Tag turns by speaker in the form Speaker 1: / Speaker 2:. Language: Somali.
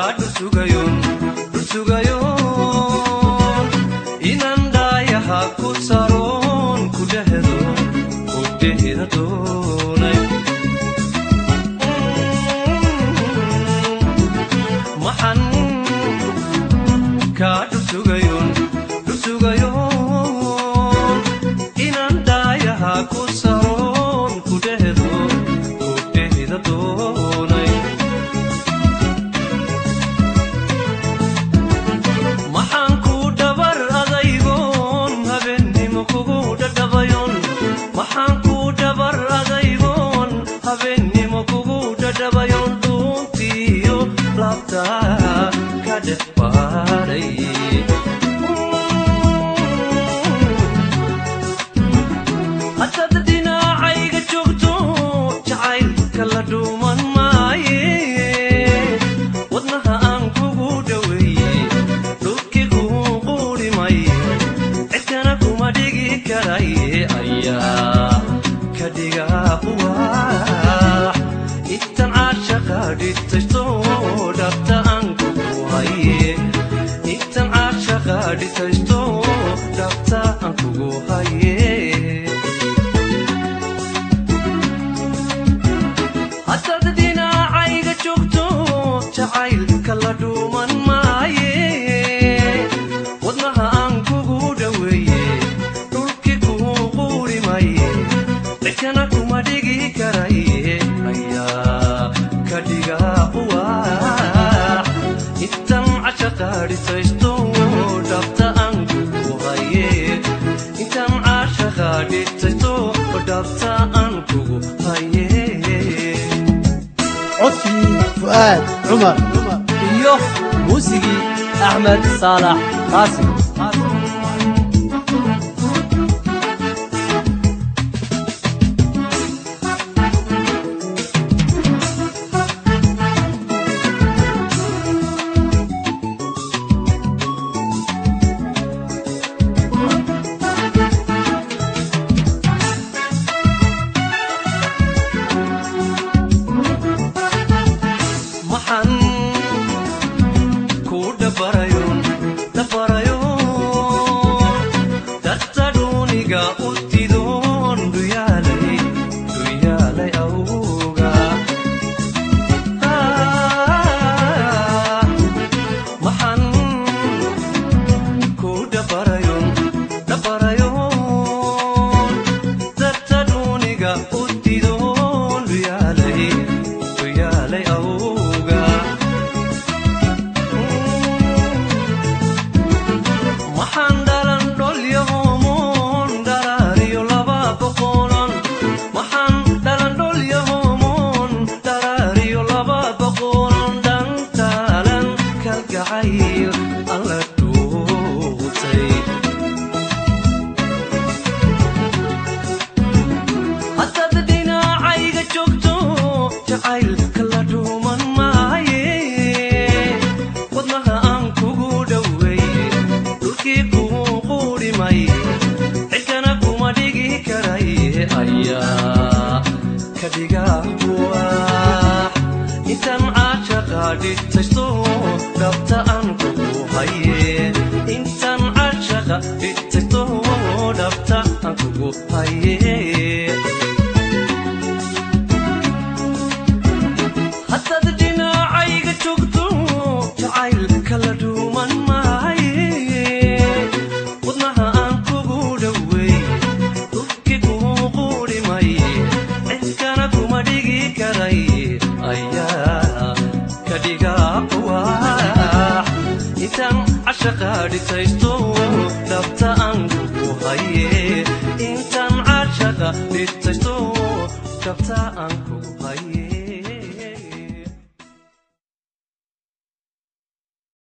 Speaker 1: dhusugayon dhusugayon inan dhaayaha ku saroon ku dhehdo ku dhehda doonay maxan kaa dhusugayon dhusugayon inan dhaayaha ku saroon ku dhehdo ku dhehda doonay maxaan ku dhabar adaygoon habeennimo kugu dhadhabayon maxaan ku dhabar adaygoon habeennimo kugu dhadhabayon dhuuntiyo laabtaa ka dhex baaray hataad dhinacayga joogto jacaylka la dhuuman maaye wadnaha aan kugu dhoweeye dhulkii kuu quuri maye cidkana kuma dhigi karaye ayaa ka dhigaa buwaax intan caashaqa dhitaysto dhabta aan kugu haye intan caashaqa dhitaysto dhabta aan kugu haye hataad dhinacayga joogto jacaylka la dhuuman maaye wadnaha aan kugu dhoweeye dhulkii kuu quuri maye cidkana kuma dhigi karaye ayaa ka dhigaa buwaax intan cashaqa dhisaysto dhabta aan kugu haye intan cashaqa dhisaysto dhabta aan kugu haye
Speaker 2: codkii fu'aad cumar
Speaker 3: iyo muusigii axmed saalax qaasim
Speaker 1: maxan ku dhabarayon dhabarayon dadta dhuuniga u tidoon dhuyaalay dhuyaalay awga Ah, maxan ku dhabarayon dhabarayon dadta dhuuniga u tidoon dhuyaalay dhuyaalay awga maxaan dhalan dholyahomoon dharaariyo laba boqolan maxaan dhalan dholyahomoon dharaariyo laba boqolan dhantaalan kalgacayl alla dhuutay hataad dhinacayga joogto jacaylka la dhuuman maaye wadnaha aan kugu dhoweeye dhulkii kuu quuri maye cidkana kuma dhigi karaye ayaa ka dhigaa buwaax intan caashaqa dhitaysto dhabta aan kugu haye intan caashaqa dhitaysto dhabta aan kugu haye hataad dhinacayga joogto jacaylka la dhuuman maaye wadnaha aan kugu dhoweeye dhulkii kuu quuri maye cidkana kuma dhigi karaye ayaa ka dhigaa buwaax intaan cashaqa dhitaysto dhabta aan kugu haye intaan cashaqa dhitaysto dhabta aan kugu haye